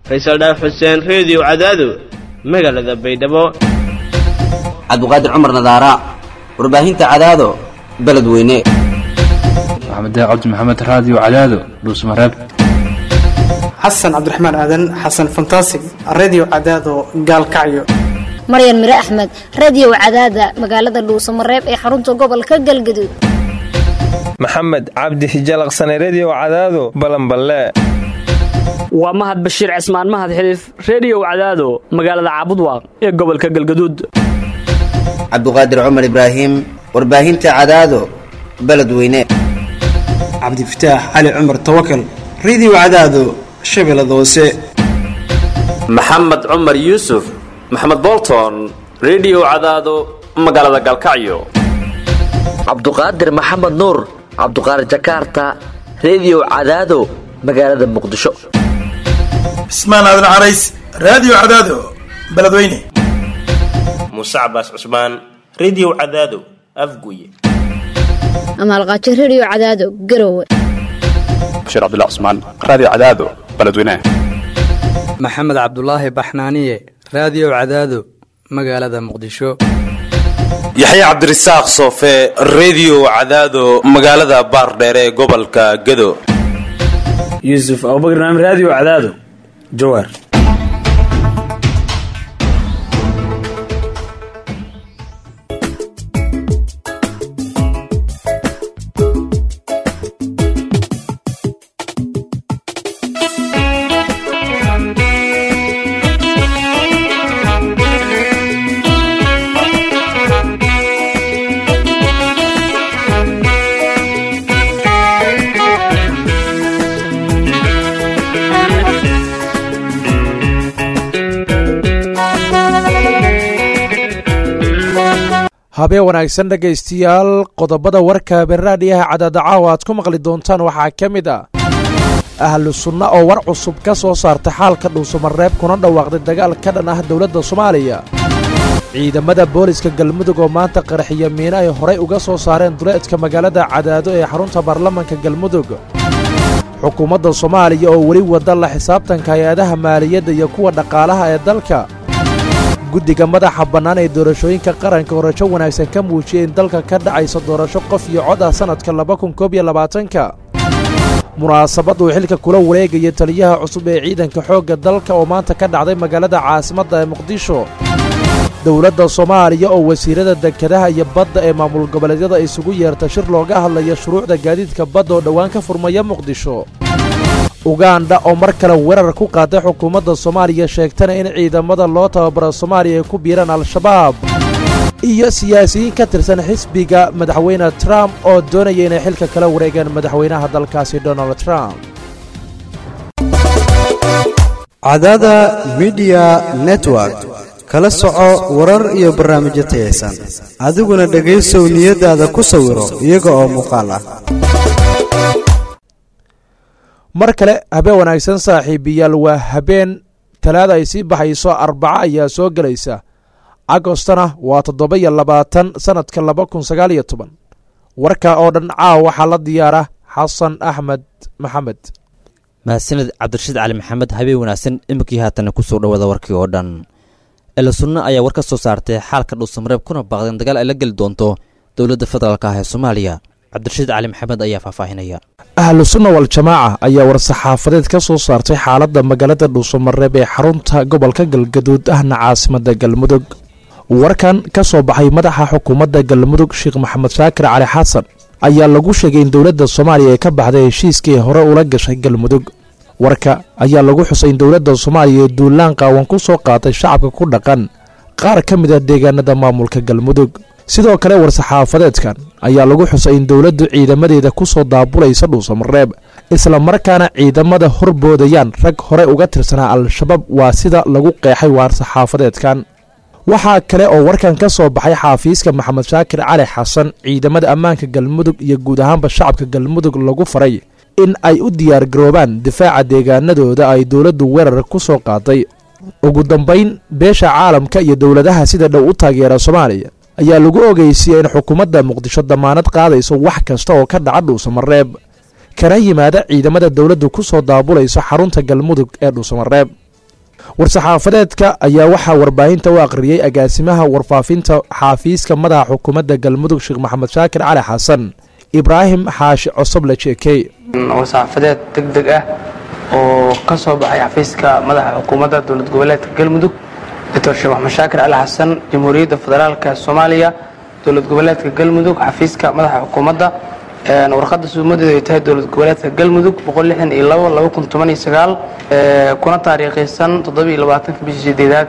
faysal dhaaf xuseen reediyo cadaado magaalada baydhabo cabdiqaadir cumar nadaara warbaahinta cadaado beledweyne maxamed cabdi maxamed raadiyo cadaado dhuusmareeb xasan cabdiraxmaan aadan xasan fantasig redio cadaado gaalkacyo maryan mire axmed radiyow cadaada magaalada dhuusamareeb ee xarunta gobolka galgaduud maxamed cabdi hijalaqsane rediyow cadaado balanballe waa mahad bashiir cismaan mahad xiliif rediyow cadaado magaalada caabudwaaq ee gobolka galgaduud cabdiqaadir cumar ibraahim warbaahinta cadaado beledweyne cabdifataax cali cumar tawakal redio cadaado shabeellada hoose maxamed cumar yuusuf maxamed bolton rediyow cadaado magaalada galkacyo cabduqaadir maxamed nuur cabduqaadir jakarta rediyow cadaado magaalada muqdisho cismaan aadan carays raadiyo cadaado beledweyne muuse cabaas cusmaan rediyow cadaado afguye amaalqaajo rediyo cadaado garowe bashiir cabdilla cusmaan raadiyo cadaado beledweyne maxamed cabdulaahi baxnaaniye raadiyo cadaado magaalada muqdisho yaxya cabdirasaaq soofe rediyo cadaado magaalada baardheere ee gobolka gado yuusuf abubakr naam raadiyo cadaado jawaar habeen wanaagsan dhegaystayaal qodobada warka beraadhiyaha cadaada caawa aad ku maqli doontaan waxaa ka mid ah ahlu sunna oo war cusub ka soo saartay xaalka dhuusamareeb kuna dhawaaqday dagaal ka dhan ah dowladda soomaaliya ciidamada booliska galmudug oo maanta qaraxiya miino ay horay uga soo saareen duleedka magaalada cadaado ee xarunta baarlamanka galmudug xukuumadda soomaaliya oo weli wada la xisaabtanka hay-adaha maaliyadda iyo kuwa dhaqaalaha ee dalka guddiga madaxa bannaan ee doorashooyinka qaranka oo rajo wanaagsan ka muujiyay in dalka ka dhacaysa doorasho qof iyo cod ah sannadka laba kun koob iyo labaatanka munaasabad uu xilka kula wareegaya taliyaha cusub ee ciidanka xoogga dalka oo maanta ka dhacday magaalada caasimadda ee muqdisho dowladda soomaaliya oo wasiirada dekedaha iyo badda ee maamul goboleedyada isugu yeerta shir looga hadlaya shuruucda gaadiidka badda oo dhowaan ka furmaya muqdisho uganda oo mar kale weerar ku qaaday xukuumadda soomaaliya sheegtana in ciidamada loo tababaro soomaaliya ay ku biiraan al-shabaab iyo siyaasiyiin ka tirsan xisbiga madaxweyne trump oo doonaya inay xilka kala wareegaan madaxweynaha dalkaasi donald trump cadada midiya network kala soco warar iyo barnaamijyo tayaysan adiguna dhegaysow niyadaada ku sawiro iyaga oo muuqaal ah mar kale habeen wanaagsan saaxiibiyaal waa habeen talaada ay sii baxayso arbaco ayaa soo gelaysa agostona waa toddoba iyo labaatan sannadka laba kun sagaal iyo toban warka oo dhan caaw waxaa la diyaara xasan axmed maxamed mahadsaned cabdirashiid cali maxamed habeen wanaagsan iminkii haatana kusoo dhawaada warkii oo dhan ela sunno ayaa war ka soo saartay xaalka dhuusamareeb kuna baaqdeen dagaal ay la geli doonto dowladda federaalk ah ee soomaaliya cabdirashiid cali maxamed ayaa faahfaahinaya ahlu sunna wal-jamaaca ayaa war-saxaafadeed ka soo saartay xaaladda magaalada dhuusamareeb ee xarunta gobolka galgaduud ahna caasimadda galmudug warkan ka soo baxay madaxa xukuumadda galmudug sheekh maxamed shaakir cali xasan ayaa lagu sheegay in dowladda soomaaliya ay ka baxday heshiiskii hore ula gashay galmudug warka ayaa lagu xusay in dowladda soomaaliya ee duulaan qaawan ku soo qaatay shacabka ku dhaqan qaar ka mid a deegaanada maamulka galmudug sidoo kale war-saxaafadeedkan ayaa lagu xusay in dowladdu ciidamadeeda ku soo daabulaysa dhuusamareeb isla markaana ciidamada horboodayaan rag hore uga tirsanaa al-shabaab waa sida lagu qeexay war-saxaafadeedkan waxaa kale oo warkan ka soo baxay xaafiiska maxamed shaakir cali xasan ciidamada ammaanka galmudug iyo guud ahaanba shacabka galmudug lagu faray in ay u diyaargaroobaan difaaca deegaanadooda ay dowladdu weerar ku soo qaaday ugu dambayn beesha caalamka iyo dowladaha sida dhow u taageera soomaaliya ayaa lagu ogeysiyey in xukuumadda muqdisho damaanad qaadayso wax kasta oo ka dhaca dhuusamareeb kana yimaada ciidamada dowladdu ku soo daabulayso xarunta galmudug ee dhuusamareeb war-saxaafadeedka ayaa waxaa warbaahinta u akhriyey agaasimaha warfaafinta xaafiiska madaxa xukuumadda galmudug sheekh maxamed shaakir cali xasan ibraahim xaashi cosoble jeekey war-saxaafadeed deg deg ah oo ka soo baxay xafiiska madaxa xukuumadda dowlad goboleedka galmudug doctor sheekh maxamed shaakir cali xasan jamhuuriyadda federaalka soomaaliya dowlad goboleedka galmudug xafiiska madaxa xukuumadda warqadda suumadeedu ay tahay dowlad goboleedka galmudug kuna taariikhaysan bishii sideedaad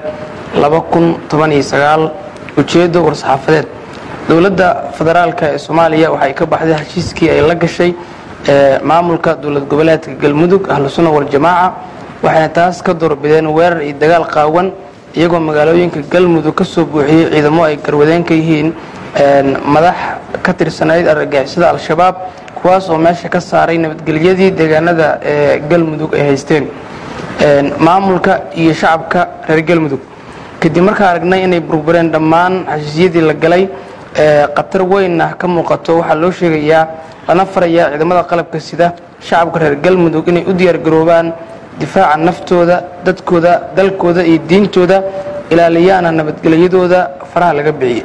ujeedo war-saxaafadeed dowladda federaalka ee soomaaliya waxay ka baxday heshiiskii ay la gashay maamulka dowlad goboleedka galmudug ahlusuna waljamaaca waxayna taas ka doorbideen weerar iyo dagaal qaawan iyagoo magaalooyinka galmudug ka soo buuxiyey ciidamo ay garwadeen ka yihiin madax ka tirsanayd argagixisada al-shabaab kuwaas oo meesha ka saaray nabadgelyadii deegaanada ee galmudug ay haysteen maamulka iyo shacabka reer galmudug kadib markaa aragnay inay burbureen dhammaan heshiisyadii la galay khatar weynna ka muuqato waxaa loo sheegayaa lana farayaa ciidamada qalabka sida shacabka reer galmudug inay u diyaargaroobaan difaaca naftooda dadkooda dalkooda iyo diintooda ilaaliyaana nabadgelyadooda faraha laga bixiyey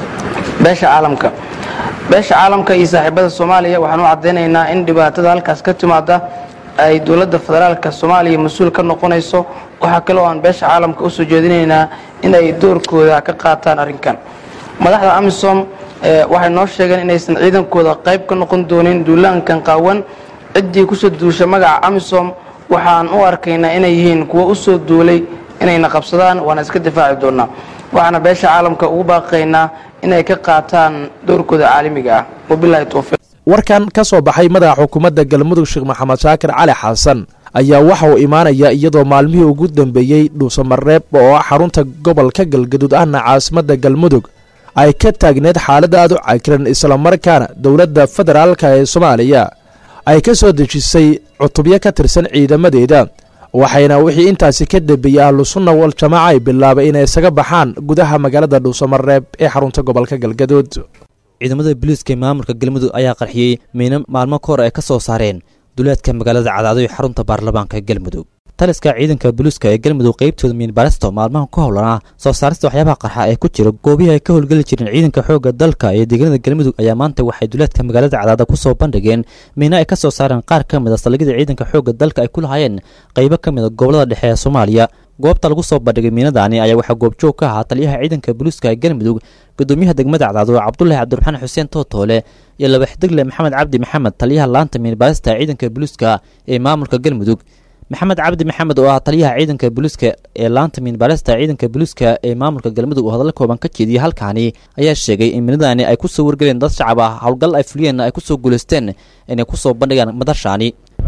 beesha caalamka beesha caalamka iyo saaxiibada soomaaliya waxaan u caddaynaynaa in dhibaatada halkaas ka timaada ay dowladda federaalka soomaaliya mas-uul ka noqonayso waxaa kale oo aan beesha caalamka usoo jeedinaynaa in ay doorkooda ka qaataan arrinkan madaxda amisom waxay noo sheegeen inaysan ciidankooda qayb ka noqon doonin duulaankan qaawan ciddii kusoo duusha magaca amisom waxaan u arkaynaa inay yihiin kuwo usoo duulay inayna qabsadaan waana iska difaaci doonaa waxaana beesha caalamka ugu baaqaynaa inay ka qaataan doorkooda caalamiga ah wabilahi towfiiq warkan ka soo baxay madaxa xukuumadda galmudug sheekh maxamed shaakir cali xasan ayaa waxa uu imaanayaa iyadoo maalmihii ugu dambeeyey dhuusamareeb oo ah xarunta gobolka galgaduud ahna caasimadda galmudug ay ka taagneed xaalada aad u cakiran islamarkaana dowladda federaalka ee soomaaliya ay ka soo dejisay cutubyo ka tirsan ciidamadeeda waxayna wixii intaasi ka dambeeyey ahlusunna waljamaaca ay bilaabay inay isaga baxaan gudaha magaalada dhuusamareeb ee xarunta gobolka galgaduud ciidamada booliiska maamulka galmudug ayaa qarxiyey miino maalmo ka hor ay ka soo saareen duleedka magaalada cadaado ee xarunta baarlamaanka galmudug taliska ciidanka booliiska ee galmudug qaybtooda miinbarasto maalmahan ka howlanaa soo saarista waxyaabaha qarxa ee ku jira goobihii ay ka howlgeli jireen ciidanka xoogga dalka ee deegaanada galmudug ayaa maanta waxay duleedka magaalada cadaada ku soo bandhigeen miino ay ka soo saareen qaar ka mid a saldhigyada ciidanka xoogga dalka ay ku lahaayeen qaybo ka mid a gobolada dhexe ee soomaaliya goobta lagu soo bandhigay miinadaani ayaa waxaa goobjoog ka ahaa taliyaha ciidanka booliiska ee galmudug gudoomiyaha degmada cadaado cabdulahi cabdiraxmaan xuseen tootoole iyo laba xidigle maxamed cabdi maxamed taliyaha laanta miinbaarista ciidanka booliiska ee maamulka galmudug maxamed cabdi maxamed oo ah taliyaha ciidanka booliiska ee laanta miinbaarista ciidanka booliiska ee maamulka galmudug oo hadalla kooban ka jeediyey halkaani ayaa sheegay in miinadaani ay kusoo wargeleen dad shacab ah howlgal ay fuliyeenna ay kusoo guulaysteen inay kusoo bandhigaan madashaani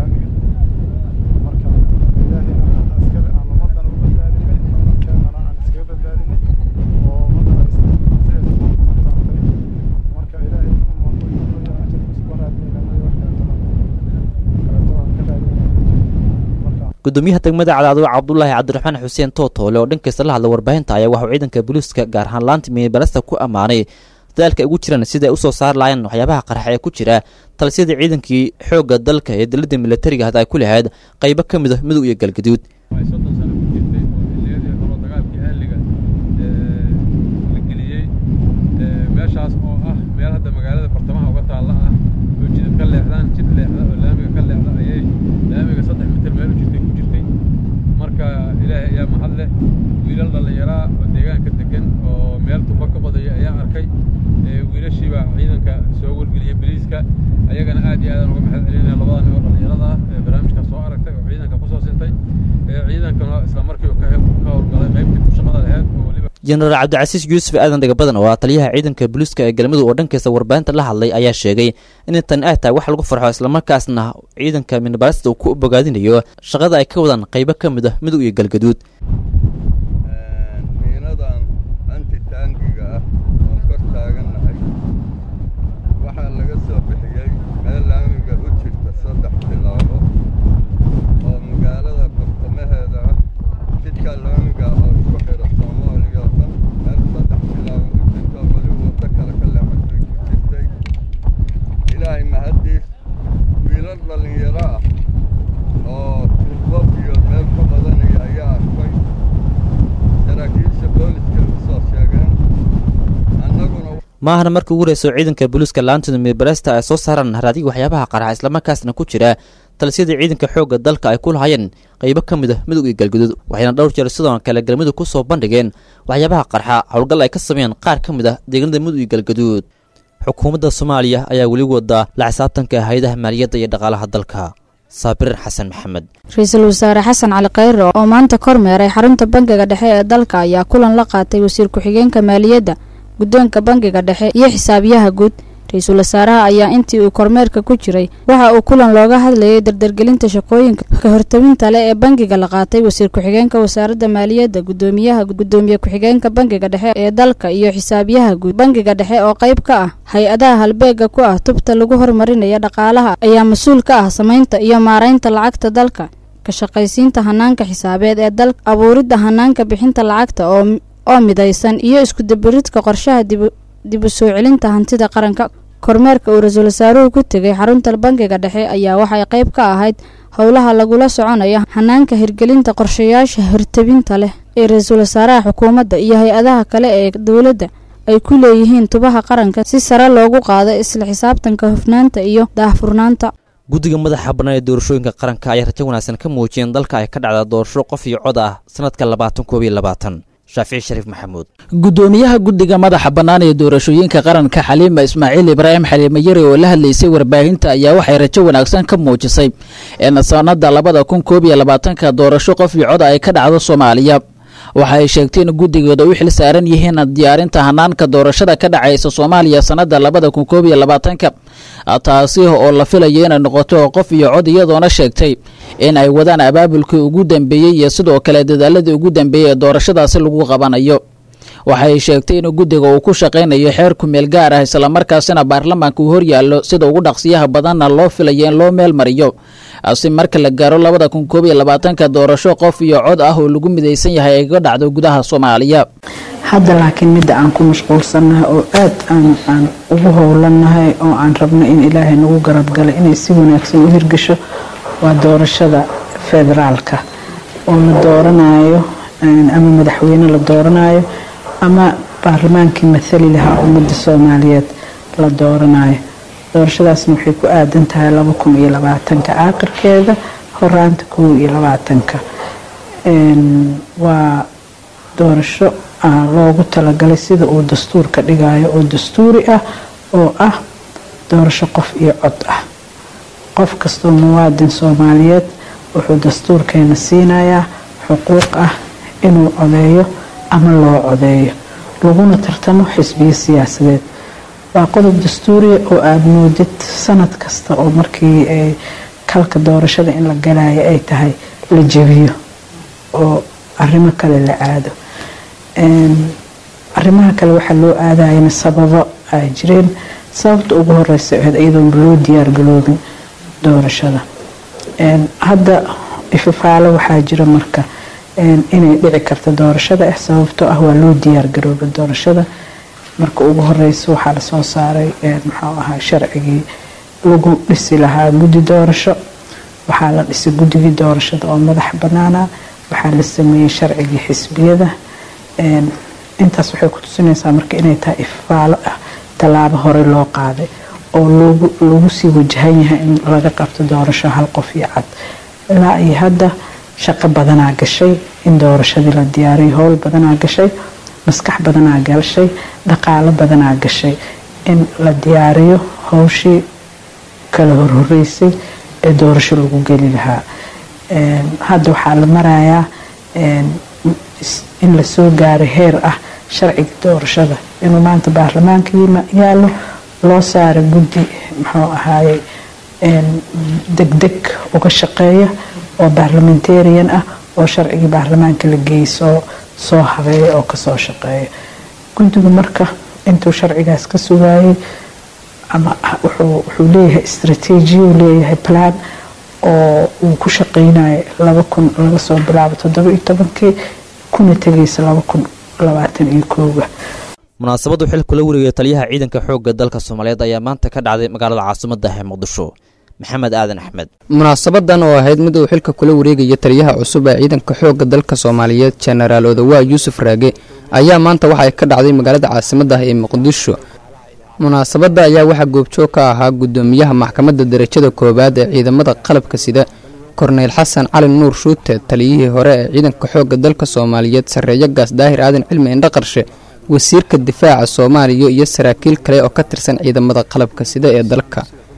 gudoomiyaha degmada cadaado cabdulaahi cabdiraxmaan xuseen tootoole oo dhankiisa la hadla warbaahinta ayaa waxauu ciidanka booliiska gaar ahaan laanta miibarasta ku ammaanay dadaalka ay ugu jiraan sida ay usoo saari lahayn waxyaabaha qarxa ee ku jira talisyada ciidankii xoogga dalka ee dowladda militariga had ay ku lahayd qaybo ka mid a mudug iyo galgaduud meeshaas oo ah meel hadda magaalada bartamaha uga taalla ah oo jidad ka leexdaan jid leexda oo laamiga ka leexda ayay laamiga saddex mitir meel u jirtay ku jirtay marka ilaahay ayaa mahad leh wiilal dhallinyaraa oo deegaanka degan oo meel tuba ka qodaya ayaa arkay wiilashiibaa ciidanka soo wargeliyay boliiska ayagana aad iyo aadaan uga mahad celinaya labada nin oo dhallinyarada ah ee barnaamijka soo aragtay oo ciidanka kusoo sintay ciidankana isla markii uu ka howlgalay qaybtii ku shaqada laheyd oo weliba jenaraal cabdicasiis yuusuf aadan dhagabadan oo ah taliyaha ciidanka booliiska ee galmudug oo dhankiisa warbaahinta la hadlay ayaa sheegay in tan ay tahay wax lagu farxo islamarkaasna ciidanka miinbarasta uu ku bogaadinayo shaqada ay ka wadaan qaybo ka mid ah mudug iyo galgaduud miinadan antitaangiga ah oon kor taagannahay waxaa laga soo bixiyey meel laamiga u jirta saddex tilaabo oo magaalada bartamaheeda ah jidka laamiga oo isku xidha soomaaliya oo dhan meel saddex tilaabo u jirta oo weli waddo kale ka leexatay ku jirtay ilaahay mahaddiis wiilal dhallinyaro ah oo tilbab iyo meel ka badanaya ayaa arkay maahana markii ugu horeyso ciidanka booliiska laantida miirbaresta ay soo saaraan haraadiga waxyaabaha qarxa islamarkaasna ku jira talisyadii ciidanka xoogga dalka ay ku lahayeen qaybo ka mid ah midug iyo galguduud waxayna dhowr jeer sidoo kale galmudug ku soo bandhigeen waxyaabaha qarxa howlgal ay ka sameeyeen qaar ka mid ah deegaanada midug iyo galguduud xukuumadda soomaaliya ayaa weli wadaa la xisaabtanka hay-adaha maaliyadda iyo dhaqaalaha dalka saabirin xasan maxamed ra-iisul wasaare xasan cali khayre oo maanta kormeeray xarunta bangiga dhexe ee dalka ayaa kulan la qaatay wasiir ku-xigeenka maaliyadda guddoonka bangiga dhexe iyo xisaabiyaha guud ra-iisul wasaaraha ayaa intii uu kormeerka ku jiray waxa uu kulan looga hadlayay dardargelinta shaqooyinka ka hortabinta leh ee bangiga la qaatay wasiir ku-xigeenka wasaaradda maaliyadda gudoomiyaha gudoomiye ku-xigeenka bangiga dhexe ee dalka iyo xisaabiyaha guud bangiga dhexe oo qayb ka ah hay-adaha halbeega ku ah tubta lagu horumarinaya dhaqaalaha ayaa mas-uul ka ah samaynta iyo maaraynta lacagta dalka ka shaqaysiinta hanaanka xisaabeed ee dalka abuuridda hanaanka bixinta lacagta oo oo midaysan iyo iskudabaridka qorshaha dib u soo celinta hantida qaranka kormeerka uu ra-iisul wasaaruhu ku tegay xarunta bangiga dhexe ayaa waxay qayb ka ahayd howlaha lagula soconayo hanaanka hirgelinta qorshayaasha hortabinta leh ee ra-iisul wasaaraha xukuumadda iyo hay-adaha kale ee dowladda ay ku leeyihiin tubaha qaranka si sare loogu qaado isla xisaabtanka hufnaanta iyo daahfurnaanta guddiga madaxa bannaan ee doorashooyinka qaranka ayaa rajo wanaagsan ka muujiyeen dalka ay ka dhacda doorasho qof iyo cod ah sanadka labaatan koob iyo labaatan shaafici shariif maxamuud gudoomiyaha guddiga madaxa bannaan ee doorashooyinka qaranka xaliima ismaaciil ibraahim xaliime yari oo la hadlaysay warbaahinta ayaa waxay rajo wanaagsan ka muujisay in sanada labada kun koob iyo labaatanka doorasho qof iyo cod ay ka dhacdo soomaaliya waxa ay sheegtay in guddigooda u xil saaran yihiin diyaarinta hanaanka doorashada ka dhacaysa soomaaliya sanada labada kun koob iyo labaatanka taasi oo la filayo inay noqoto qof iyo cod iyadoona sheegtay in ay wadaan abaabulkii ugu dambeeyey iyo sidoo kale dadaaladii ugu dambeeyey ee doorashadaasi lagu qabanayo waxay sheegtay in guddiga uu ku shaqaynayo xeer kumeel gaar ah islamarkaasina baarlamaanka uu horyaallo sida ugu dhaqsiyaha badanna loo filayo in loo meel mariyo si marka la gaaro labada kun koob iyo labaatanka doorasho qof iyo cod ah oo lagu midaysan yahay ay ga dhacdo gudaha soomaaliya hadda laakiin midda aan ku mashquulsannahay oo aad aan aan ugu howlannahay oo aan rabno in ilaahay nagu garabgalay inay si wanaagsan u hirgasho waa doorashada federaalka oo la dooranayo ama madaxweyne la dooranayo ama baarlamaankii mathali lahaa ummadda soomaaliyeed la dooranayo doorashadaasna waxay ku aadan tahay laba kun iyo labaatanka aakhirkeeda horaanta kow iyo labaatanka waa doorasho loogu talagalay sida uu dastuurka dhigayo oo dastuuri ah oo ah doorasho qof iyo cod ah qof kastoo muwaadin soomaaliyeed wuxuu dastuurkeena siinayaa xuquuq ah inuu codeeyo ama loo codeeyo laguna tartamo xisbiyo siyaasadeed waa qodob dastuuriya oo aada moodid sanad kasta oo markii ay kalka doorashada in la galayo ay tahay la jebiyo oo arrimo kale la aado arrimaha kale waxaa loo aadayana sababo ay jireen sababta ugu horeysa ahayd iyadoon loo diyaargaloobin doorashada hadda ifafaalo waxaa jira marka inay dhici karta doorashada ah sababtoo ah waa loo diyaargaroobay doorashada marka ugu horeysa waxaa lasoo saaray muxuu ahaa sharcigii lagu dhisi lahaa guddi doorasho waxaa la dhisay guddigii doorashada oo madax banaana waxaa la sameeyey sharcigii xisbiyada intaas waxay ku tusinaysaa marka inay tahay ifafaalo ah tallaabo hore loo qaaday oo lagu sii wajahan yahay in laga qabto doorasho hal qof iyo cad ilaa iyo hadda shaqo badanaa gashay in doorashadii la diyaariyo howl badanaa gashay maskax badanaa gashay dhaqaalo badanaa gashay in la diyaariyo howshii kala horhoreysay ee doorasho lagu geli lahaa hadda waxaa la marayaa in lasoo gaaray heer ah sharciga doorashada inuu maanta baarlamaanka yaalo loo saaray guddi muxuu ahaaye degdeg uga shaqeeya oo baarlamentarian ah oo sharcigii baarlamaanka la geeyey soo soo habeeya oo kasoo shaqeeya guddigu marka intuu sharcigaas ka sugaayay ama wuxuu leeyahay istrateejiya uu leeyahay plan oo uu ku shaqeynayo laba kun laga soo bilaabo toddoba iyo tobankii kuna tegaysa laba kun labaatan iyo kooga munaasabaddu xil kula wareegaya taliyaha ciidanka xoogga dalka soomaaliyeed ayaa maanta ka dhacday magaalada caasimadda ee muqdisho maxamed aadan axmed munaasabadan oo ahayd mid uu xilka kula wareegaya taliyaha cusub ee ciidanka xoogga dalka soomaaliyeed jenaraal odawaa yuusuf raage ayaa maanta waxa ay ka dhacday magaalada caasimadda ee muqdisho munaasabadda ayaa waxaa goobjoog ka ahaa guddoomiyaha maxkamadda darajada koowaad ee ciidamada qalabka sida korneyl xasan cali nuur shuute taliyihii hore ee ciidanka xoogga dalka soomaaliyeed sarreeyo gaas daahir aadan cilmi indhaqarshe wasiirka difaaca soomaaliya iyo saraakiil kale oo ka tirsan ciidamada qalabka sida ee dalka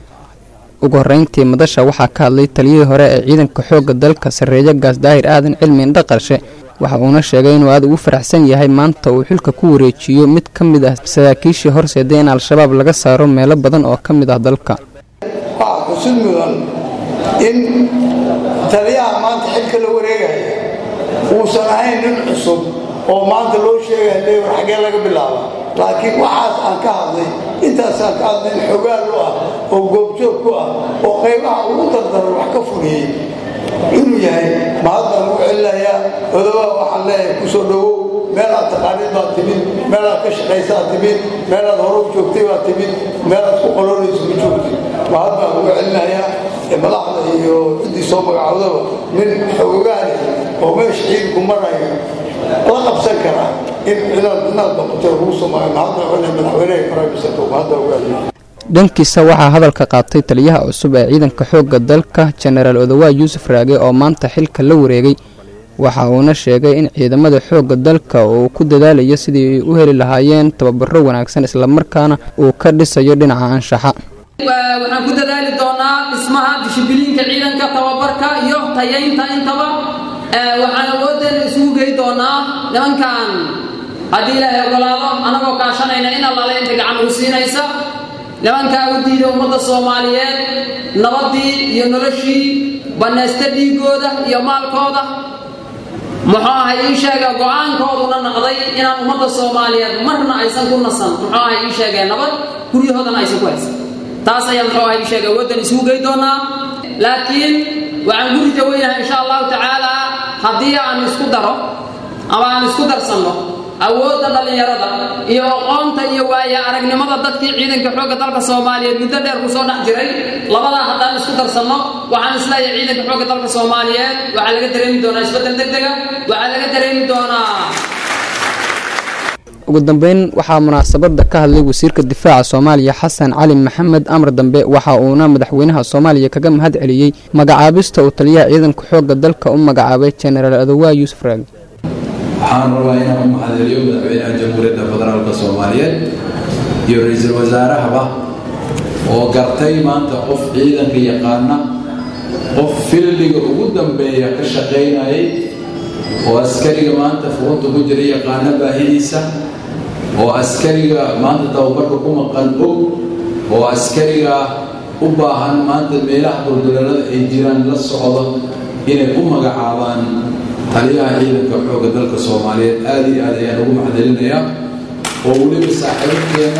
ugu horreyntii madasha waxaa ka hadlay taliyihii hore ee ciidanka xoogga dalka sarreeyo gaas daahir aadan cilmi indhaqarshe waxa uuna sheegay inuu aad ugu faraxsan yahay maanta uu xilka ku wareejiyo mid ka mid ah saraakiishii horseeday in al-shabaab laga saaro meelo badan oo ka mid ah dalka waxaa xusid mudan in taliyaha maanta xilka la wareegaya uusan ahayn nin cusub oo maanta loo sheegaya le war xaggee laga bilaaba laakiin waxaas aan ka hadlay intaasaan ka hadlay in xogaal u ah oo goobjoog ku ah oo qaybaha ugu dardaran wax ka fuliyey inuu yahay mahad baan ugu celinayaa odobaa waxaan leeyahay kusoo dhowow meelaad taqaaniid baad timid meelaad ka shaqaysaad timid meelaad hore u joogtay baad timid meelaad ku qoloonaysa ma joogtay mahad baan ugu celinayaa madaxda iyo ciddii soo magacowdaba nin xoogaale oo meesha ciidanku marayo la qabsan karaa in inaad inaad noqotay lagu samayo mahad baan ugu celinayaa madaxweynaha primiserka mahad baan ugu celinaya dhankiisa waxaa hadalka qaatay taliyaha cusub ee ciidanka xoogga dalka jenaraal odowaa yuusuf raage oo maanta xilka la wareegay waxa uuna sheegay in ciidamada xoogga dalka uu ku dadaalayo sidii ay u heli lahaayeen tababaro wanaagsan islamarkaana uu ka dhisayo dhinaca anshaxa waxaan ku dadaali doonaa dhismaha dishibiliinka ciidanka tababarka iyo tayaynta intaba waxaan awoodeena isugu gey doonaa nimankan haddii ilaahay ogolaado anagoo kaashanayna in allaale inta gacan ugu siinaysa nimankaa u diida ummadda soomaaliyeed nabaddii iyo noloshii bannaysta dhiigooda iyo maalkooda muxuu ahay ii sheega go-aankooduna naqday inaan ummadda soomaaliyeed marna aysan ku nasan muxuu ahay ii sheegee nabad guryahoodana aysan ku haysan taas ayaa muxuu ahay ii sheega waddan isugu gey doonaa laakiin waxaan guri jaweynahay insha allahu tacaala haddii aan isku daro ama aan isku darsanno awoodda dhallinyarada iyo aqoonta iyo waaya aragnimada dadkii ciidanka xoogga dalka soomaaliyeed muddo dheer ku soo dhex jiray labadaa haddaan isku darsanno waxaan isleeyahay ciidanka xoogga dalka soomaaliyeed waxaa laga dareemi doonaa isbeddel degdega waxaa laga dareemi doonaa ugu dambeyn waxaa munaasabadda ka hadlay wasiirka difaaca soomaaliya xasan cali maxamed amar dambe waxa uuna madaxweynaha soomaaliya kaga mahad celiyey magacaabista uu taliyaha ciidanka xoogga dalka u magacaabay jenaraal adowaa yuusuf raagi waxaan rabaa inaan u mahadceliyo madaxweynaha jamhuuriyadda federaalka soomaaliyeed iyo ra-iisul wasaarahaba oo gartay maanta qof ciidanka yaqaana qof filliga ugu dambeeya ka shaqaynayay oo askariga maanta furunta ku jira yaqaana baahidiisa oo askariga maanta tababarka ku maqan og oo askariga u baahan maanta meelaha dulduleelada ay jiraan la socdo inay u magacaabaan taliyaha ciidanka xoogga dalka soomaaliyeed aada iyo aad ayaan ugu maxdelinayaa oo weliba saaxiibkeena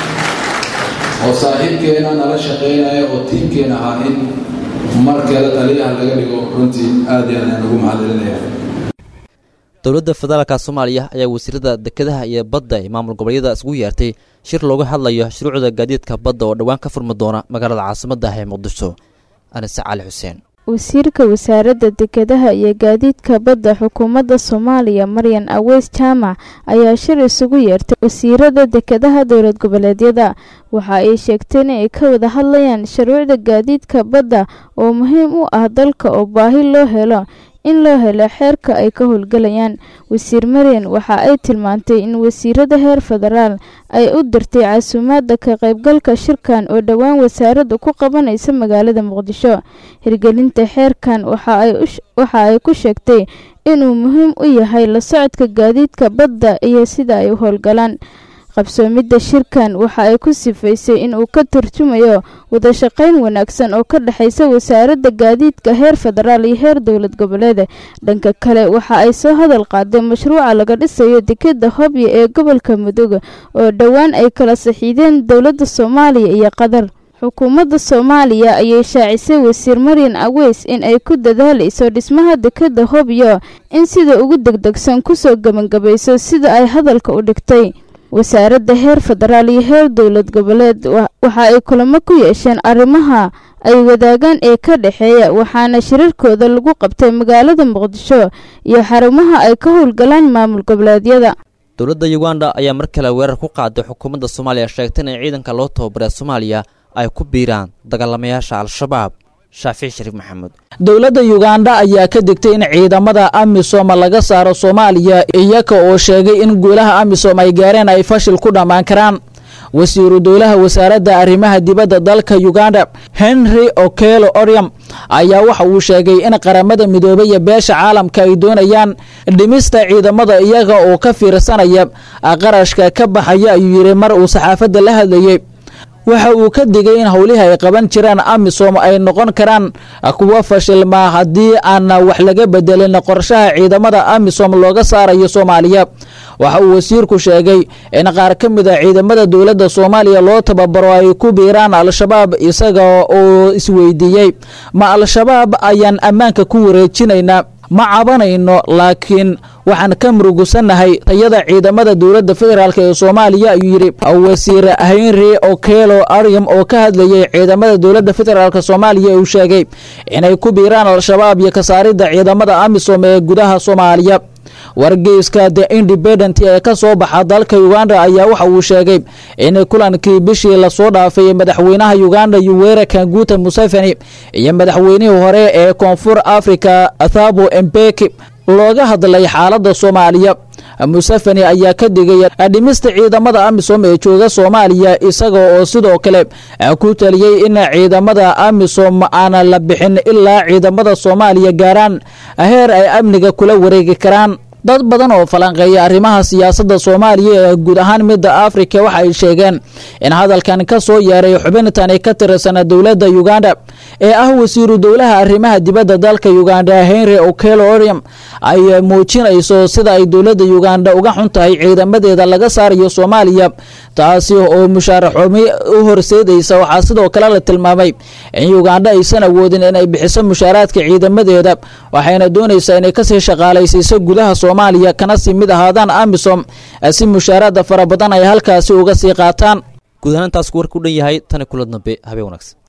oo saaxiibkeena nala shaqaynaya oo tiimkeena ahaa in mar kale taliyaha laga dhigo runtii aada iyo aad ayaan ugu maxdelinayaa dowladda federaalka soomaaliya ayaa wasiirada dekedaha iyo badda ee maamul goboleedyada isugu yeertay shir looga hadlayo shuruucda gaadiidka badda oo dhowaan ka furmi doona magaalada caasimadda ah ee muqdisho anise cali xuseen wasiirka wasaaradda dekedaha iyo gaadiidka badda xukuumadda soomaaliya maryan aweys jaamac ayaa shir isugu yeertay wasiirada dekedaha dowlad goboleedyada waxa ay sheegteen inay ka wada hadlayaan shuruucda gaadiidka badda oo muhiim u ah dalka oo baahi loo helo in loo helo xeerka ay ka howlgalayaan wasiir maryan waxa ay tilmaantay in wasiirada heer federaal ay u dirtay casuumaadda ka qaybgalka shirkan oo dhowaan wasaaradda ku qabanaysa magaalada muqdisho hirgelinta xeerkan waxa ay ku sheegtay inuu muhiim u yahay la socodka gaadiidka badda iyo sida ay u howlgalaan qabsoomidda shirkan waxa ay ku sifaysay inuu ka turjumayo wadashaqayn wanaagsan oo ka dhexaysa wasaaradda gaadiidka heer federaal iyo heer dowlad goboleed dhanka kale waxa ay soo hadal qaaday mashruuca laga dhisayo dekeda hobyo ee gobolka mudug oo dhowaan ay kala saxiideen dowladda soomaaliya iyo qatar xukuumadda soomaaliya ayay shaacisay wasiir maryan aweys in ay ku dadaalayso dhismaha dekeda hobyo in sida ugu degdegsan kusoo gebangabayso sida ay hadalka u dhigtay wasaaradda heer federaal iyo heer dowlad goboleed waxa ay kulamo ku yeesheen arrimaha ay wadaagaan ee ka dhexeeya waxaana shirarkooda lagu qabtay magaalada muqdisho iyo xarumaha ay ka howlgalaan maamul goboleedyada dowladda uganda ayaa mar kale weerar ku qaaday xukuumadda soomaaliya sheegtay in ciidanka loo tababaray soomaaliya ay ku biiraan dagaalamayaasha al-shabaab shaafici shariif maxamuud dowladda uganda ayaa ka digtay in ciidamada amisom laga saaro soomaaliya iyaga oo sheegay in guulaha amisom ay gaareen ay fashil ku dhammaan karaan wasiiru dowlaha wasaaradda arrimaha dibadda dalka uganda henry okelo oriam ayaa waxa uu sheegay in qaramada midoobay iyo beesha caalamka ay doonayaan dhimista ciidamada iyaga oo ka fiirsanaya qarashka ka baxaya ayuu yidhi mar uu saxaafadda la hadlayey waxa uu ka digay in howlihii ay qaban jiraan amisom ay noqon karaan kuwa fashilmaa haddii aan wax laga bedelin qorshaha ciidamada amisom looga saarayo soomaaliya waxa uu wasiirku sheegay in qaar ka mid a ciidamada dowladda soomaaliya loo tababaro ay ku biiraan al-shabaab isaga oo isweydiiyey ma al-shabaab ayaan ammaanka ku wareejinaynaa ma cabanayno laakiin waxaan ka murugusannahay tayada ciidamada dowladda federaalk ee soomaaliya ayuu yidhi wasiir henry okelo ariam oo ka hadlayay ciidamada dowladda federaalk soomaaliya uu sheegay inay ku biiraan al-shabaab iyo kasaaridda ciidamada amisom ee gudaha soomaaliya wargeyska the independent ee ka soo baxa dalka uganda ayaa waxa uu sheegay in kulankii bishii lasoo dhaafay madaxweynaha uganda yuwera kanguta museveni iyo madaxweynihii hore ee koonfur africa thabo embeki looga hadlay xaaladda soomaaliya museveni ayaa ka digay dhimista ciidamada amisom ee jooga soomaaliya isaga oo sidoo kale ku taliyey in ciidamada amisom aan la bixin ilaa ciidamada soomaaliya gaaraan heer ay amniga kula wareegi karaan dad badan oo falanqeeya arrimaha siyaasadda soomaaliya ee guud ahaan midda afrika waxa ay sheegeen in hadalkan ka soo yeeray xubintani ka tirsan dowladda uganda ee ah wasiiru dowlaha arrimaha dibadda dalka uganda henry okelo oriam ay muujinayso sida ay dowladda uganda uga xun tahay ciidamadeeda laga saarayo soomaaliya taasi oo mushaaraxoomi u horseedaysa waxaa sidoo kale la tilmaamay in uganda aysan awoodin inay bixiso mushaaraadka ciidamadeeda waxayna doonaysaa inay kasii shaqaalaysiiso gudaha soomaaliya kana sii mid ahaadaan amisom si mushaaraada fara badan ay halkaasi uga sii qaataan guud ahaan intaas warka u dhan yahay tani kula dambe habeen wanaagsan